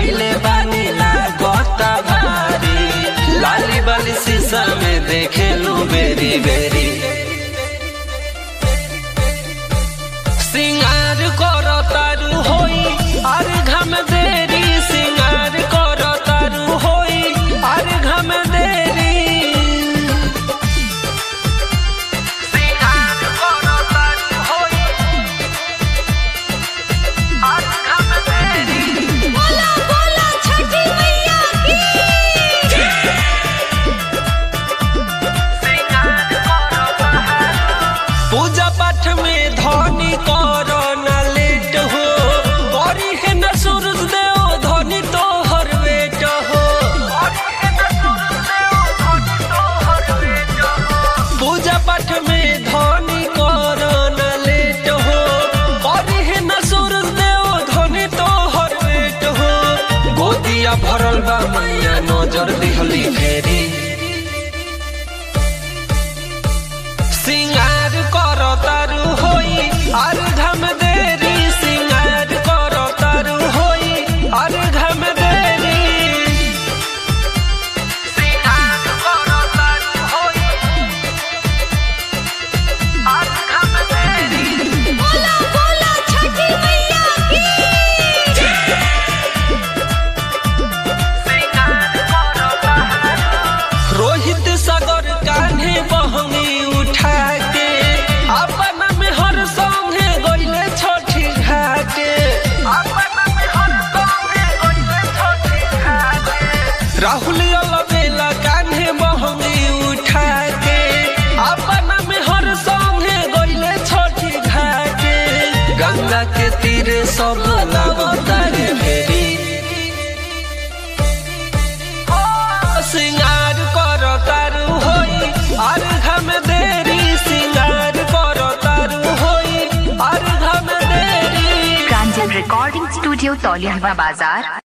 कैले बानी लागत भारी लाली बाली शीशा में देखे लू बेरी बेरी सिंगार करो तारू होई अरे घम देरी सिंगार करो तारू होई अरे घम देरी सिंगार करो तारू होई अरे घम देरी बोला बोला छठी मैया की पूजा पाठ में धनी करो न लेट हो करी है न सूरज देव धनी तो हर वेट हो पूजा पाठ में धनी करो न लेट हो करी है न सूरज देव धनी तो हर वेट हो गोदिया भरल बा मैया नजर दिहली फेरी सिंगार करो तारू होई और घम देरी सिंगार करो तारू होई और घम देरी सिंगार करो तारू होई और घम देरी बोला बोला छठी मैया की रोहित सागर कान्हे बहनी उठा के अपन में हर संगे गइले छठी घाटे राहुल अलबेला कान्हे बहनी उठा के अपन में हर संगे गइले छठी घाटे गंगा के तीरे सब लगतारे फेरी सिंगार करो तारू होई और घम देरी सिंगार करो तारू होई और घम देरी प्रांजल रिकॉर्डिंग स्टूडियो तौलिया बाजार